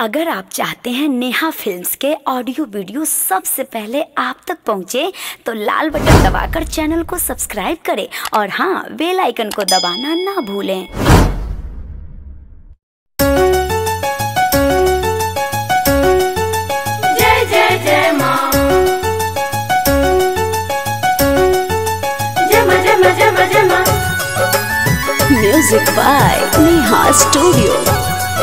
अगर आप चाहते हैं नेहा फिल्म्स के ऑडियो वीडियो सबसे पहले आप तक पहुंचे तो लाल बटन दबाकर चैनल को सब्सक्राइब करें और हाँ बेल आइकन को दबाना ना भूलें जय जय जय माँ जय माँ जय माँ जय माँ जय माँ म्यूजिक बाय नेहा स्टूडियो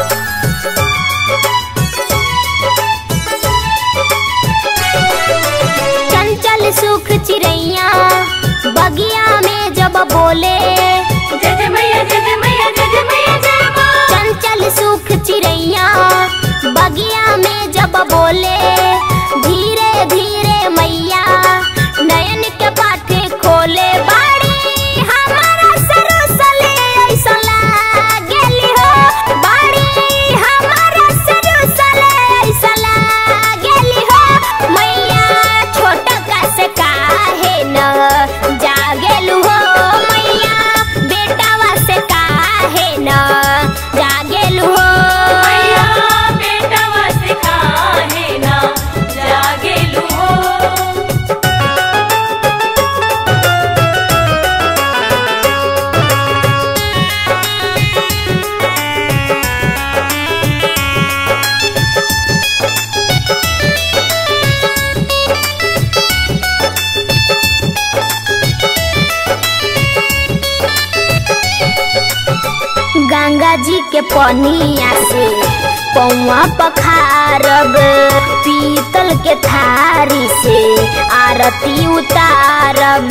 चंचल सुख चिड़ैया बगिया में जब बोले जय जय मैया जय जय मैया जय जय मैया जय माँ चंचल सुख चिड़ैया बगिया में जब बोले धीरे धीरे मैया नयन के पाठे खोले बाड़ी हमारा सरुसले ऐसा लागेली हो बाड़ी हमारा सरुसले ऐसा लागेली हो मैया छोटा का से काहे न जागेलु हो मैया बेटावा से काहे न जागेलु हो मैया बेटा वसे काहे ना जागेलु हो गंगा जी के पनिया से पौवा पखारब पीतल के थारी से आरती उतारब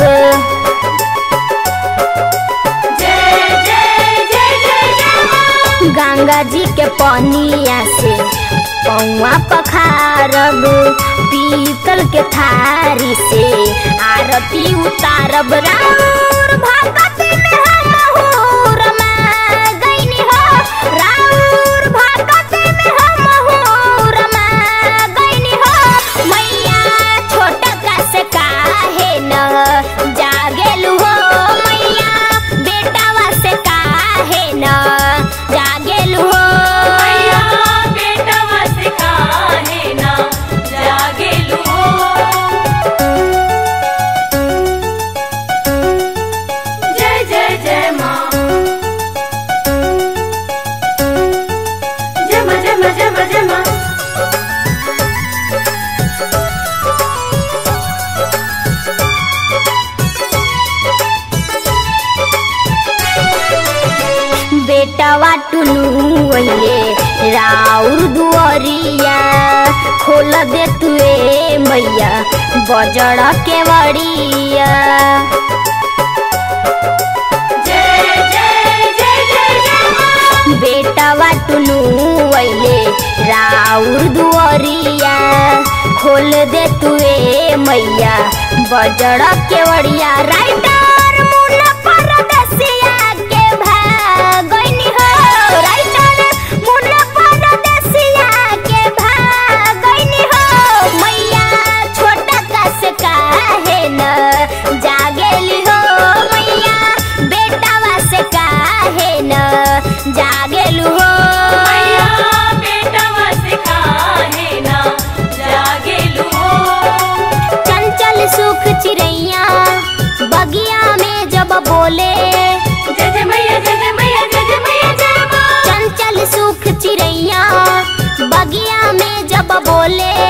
जय जय जय जय जय माँ गंगा जी के पनिया से पौवा पखारब पीतल के थारी से आरती उतारब राउर भगती में हम हूर गईनी हो राउर भगती में हम हूर गईनी हो मैया छोटा का से काहे न जागेलु हो मैया बेटावा से काहे न जागेलु हो मैया बेटा वसे काहे ना जागेलु हो जय जय जय माँ जय माँ जय माँ जय माँ जय माँ बेटावा टुनु अइले राउर दुअरिया खोल दे तुए मैया बजड़ के बड़िया जय जय जय जय जय माँ बेटावा टुनु अइले राउर दुअरिया खोल दे तुए मैया बजड़ के बड़िया राइटर मुन्ना परदेसिया के भागनी हो राइटर मुन्ना परदेसिया के भागनी हो मैया छोटा का से काहे न जागेली हो मैया बेटावा से काहे न जागेलु हो मैया बेटा वसे काहे ना जागेलु हो चंचल सुख चिड़ैया बगिया में जब बोले जय जय मैया जय जय मैया जय जय मैया जय माँ चंचल सुख चिड़ैया बगिया में जब बोले